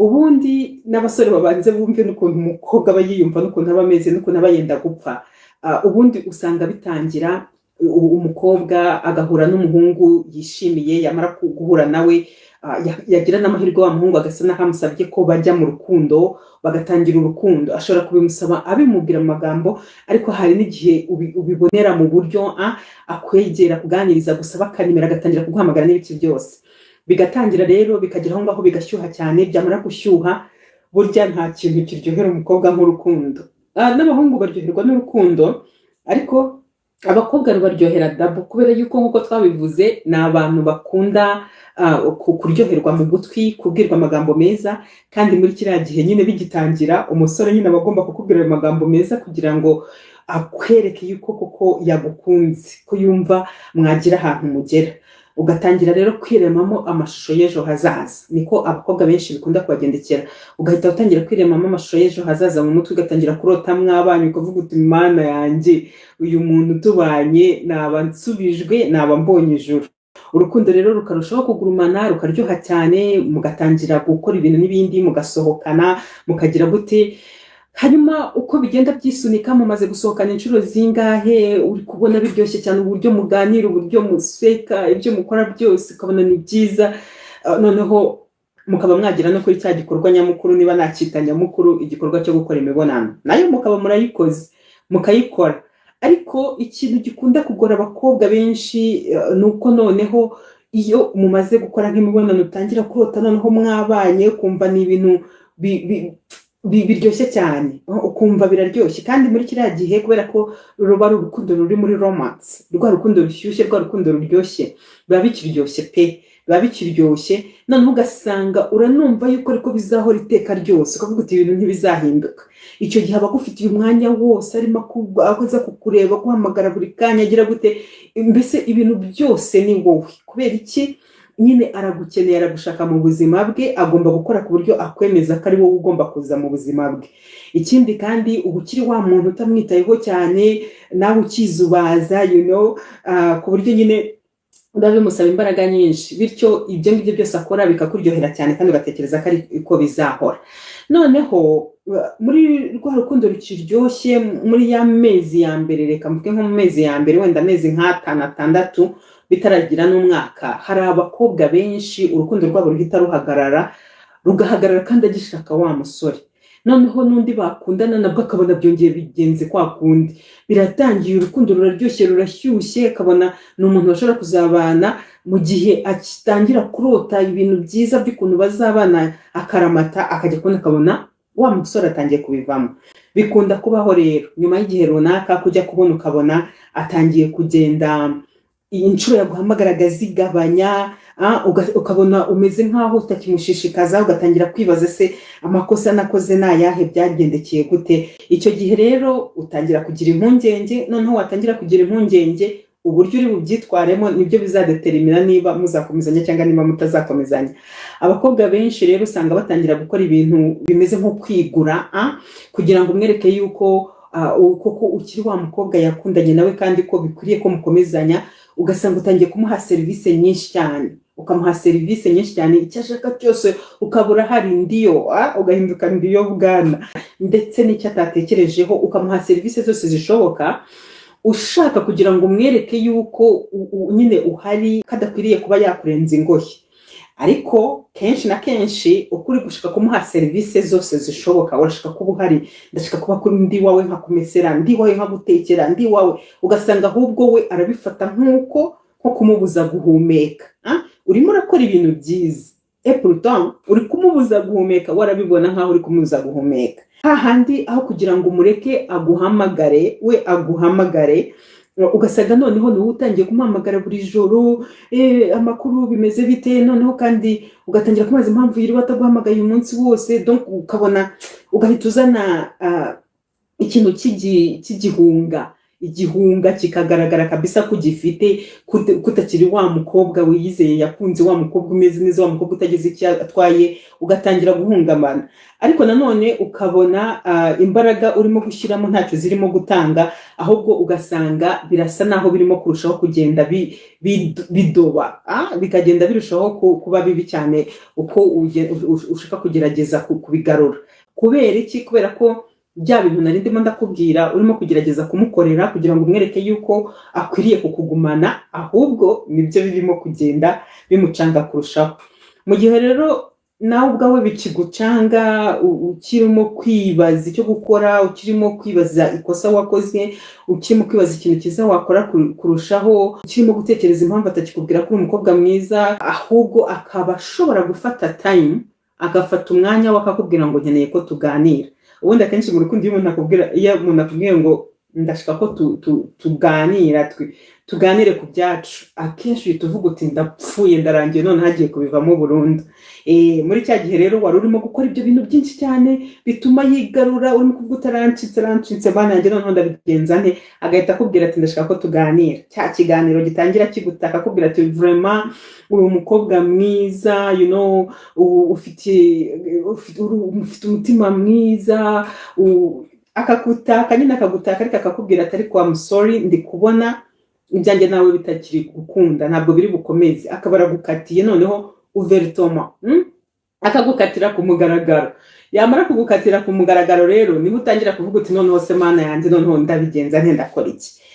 ubundi n'abasore babanze bumve n'ukuntu umukobwa aba yiyumva n'ukuntu aba ameze n'ukuntu aba yenda gupfa ubundi usanga bitangira umukobwa agahura n'umuhungu yishimiye yamara guhura nawe yagira n'amahirwe wa muhungu agasa n'aho amusabye ko bajya mu rukundo bagatangira urukundo ashobora kubimusaba abimubwira mu magambo ariko hari n'igihe ubibonera mu buryo akwegera kuganiriza gusa bakanimera agatangira kuguhamagara n'ibiki byose bigatangira rero bikagera aho ngaho bigashyuha cyane byamara gushyuha burya nta kintu kiryohera umukobwa nk'urukundo n'abahungu baryoherwa n'urukundo ariko abakobwa rubaryohera dabo kubera yuko nk'uko twabivuze ni abantu bakunda kuryoherwa mu gutwi kubwirwa amagambo meza kandi muri kiriya gihe nyine bigitangira umusore nyine aba agomba kukubwira ayo magambo meza kugira ngo akwereke yuko koko yagukunze ko yumva mwagira ahantu mugera ugatangira rero kwiremamo amashusho y'ejo hazaza niko abakobwa benshi bikunda kubagendekera ugahita utangira kwiremamo amashusho y'ejo hazaza mu mutwe ugatangira kurota mw'abana ukavuga uti mana yanjye uyu muntu tubanye naba nsubijwe naba mbonye ijuru urukundo rero rukarushaho kugurumana rukaryoha cyane mugatangira gukora ibintu n'ibindi mugasohokana mukagira gute hanyuma uko bigenda byisunika mumaze gusohokana inshuro zingahe uri kubona biryoshye cyane uburyo muganira uburyo museka ibyo mukora byose ukabona ni byiza noneho mukaba mwagera no kuri cya gikorwa nyamukuru niba nacyita nyamukuru igikorwa cyo gukora imibonano nayo mukaba murayikoze mukayikora ariko ikintu gikunda kugora abakobwa benshi ni uko noneho iyo mumaze gukora nk'imibonano utangira kurota noneho mwabanye ukumva ni ibintu biryoshye cyane ukumva biraryoshye kandi muri kiriya gihe kubera ko ruba ari urukundo ruri muri romansi rwa rukundo rushyushye rwa rukundo ruryoshye biba bikiryoshye pe biba bikiryoshye noneho ugasanga uranumva yuko ariko bizahora iteka ryose ukavuga uti ibintu ntibizahinduka icyo gihe aba agufitiye umwanya wose arimo akoza kukureba guhamagara buri kanya agira gute mbese ibintu byose ni wowe kubera iki nyine aragukeneye aragushaka mu buzima bwe agomba gukora ku buryo akwemeza ko ari wowe ugomba kuza mu buzima bwe ikindi kandi uba ukiri wa muntu utamwitayeho cyane nawe ukizubaza you know ku buryo nyine biba bimusaba imbaraga nyinshi bityo ibyo ngibyo byose akora bikakuryohera cyane kandi ugatekereza ko ari ko bizahora noneho muri rwa rukundo rukiryoshye muri ya mezi ya mbere reka mvuge nko mu mezi ya mbere wenda amezi nk'atanu atandatu bitaragira n'umwaka hari abakobwa benshi urukundo rwabo ruhita ruhagarara rugahagarara kandi agishaka wa musore noneho n'undi bakundana nabwo akabona byongeye bigenze kwa kundi biratangiye urukundo ruraryoshye rurashyushye akabona ni umuntu bashobora kuzabana mu gihe atangira kurota ibintu byiza by'ukuntu bazabana akaramata akajya kubona akabona wa musore atangiye kubivamo bikunda kubaho rero nyuma y'igihe runaka kujya kubona ukabona atangiye kugenda iyi nshuro yaguhamagaraga zigabanya ukabona umeze nk'aho utakimushishikaza ugatangira kwibaza se amakosa nakoze ni ayahe byagendekeye gute icyo gihe rero utangira kugira impungenge noneho watangira kugira impungenge uburyo uri bubyitwaremo nibyo bizadeterimina niba muzakomezanya cyangwa niba mutazakomezanya abakobwa benshi rero usanga batangira gukora ibintu bimeze nko kwigura kugira ngo umwereke yuko koko ukiri wa mukobwa yakundanye nawe kandi ko bikwiriye ko mukomezanya ugasanga utangiye kumuha serivisi nyinshi cyane ukamuha serivisi nyinshi cyane icyo ashaka cyose ukabura hari indiyo ugahinduka ndiyo bwana ndetse n'icyo atatekerejeho ukamuha serivisi zose zishoboka ushaka kugira ngo umwereke yuko nyine uhari kadakwiriye kuba yakurenza ingohe ariko kenshi na kenshi uko uri gushaka kumuha serivisi zose zishoboka urashaka kuba uhari ndashaka kuba kuri ndi wawe nkakumesera ndi wawe nkagutekera ndi wawe ugasanga ahubwo we arabifata nk'uko nko kumubuza guhumeka urimo urakora ibintu byiza epurutoni uri kumubuza guhumeka warabibona nkaho uri kumubuza guhumeka hahandi aho kugira ngo umureke aguhamagare we aguhamagare ugasanga noneho niwe utangiye kumuhamagara buri joro amakuru bimeze bite noneho kandi ugatangira kumaza impamvu yiriwe ataguhamagaye umunsi wose ukabona ugahita uzana ikintu cy'igihunga igihunga kikagaragara kabisa ko ugifite kut- ko utakiri wa mukobwa wiyizeye yakunze wa mukobwa umeze neza wa mukobwa utagize icyo atwaye ugatangira guhungabana ariko nanone ukabona ah, imbaraga urimo gushyiramo ntacyo zirimo gutanga ahubwo ugasanga birasa naho birimo kurushaho kugenda bi- bid- bidoba ah, bikagenda birushaho ku- kuba bibi cyane uko uge- ush- ushaka kugerageza ku- kubigarura kubera iki kubera ko bya bintu nari ndimo ndakubwira urimo kugerageza kumukorera kugira ngo umwereke yuko akwiriye kukugumana ahubwo nibyo birimo kugenda bimucanga kurushaho mu gihe rero nawe ubwawe bikigucanga u- ukirimo kwibaza icyo gukora ukirimo kwibaza ikosa wakoze ukirimo kwibaza ikintu cyiza wakora kur- kurushaho ukirimo gutekereza impamvu atakikubwira ko uri umukobwa mwiza ahubwo akaba ashobora gufata time agafata umwanya we akakubwira ngo nkeneye ko tuganira ubundi akenshi mu rukundo iyo umuntu akubwira iyo umuntu akubwiye ngo ndashaka ko tu, tu, tuganira twi- tuganire ku byacu akenshi uhita uvuga uti ndapfuye ndarangiye none hagiye kubivamo burundu e, muri cya gihe rero wari urimo gukora ibyo bintu byinshi cyane bituma yigarura urimo kuvuga utarancitse arancitse bana yanjye noneho ndabigenza nte agahita akubwira ati ndashaka ko tuganira cya kiganiro gitangira kigutaka akubwira ati vraiment uri umukobwa mwiza you know u- ufite ufite uri- ufite umutima mwiza u- akagutaka nyine akagutaka ariko akakubwira ati ariko I'm sorry ndi kubona ibyanjye nawe bitakiri gukunda ntabwo biri bukomeze akaba aragukatiye noneho uveritoma mm? akagukatira ku mugaragaro yamara kugukatira ku mugaragaro rero niho utangira kuvuga uti noneho se mana yanjye noneho ndabigenza nte ndakora iki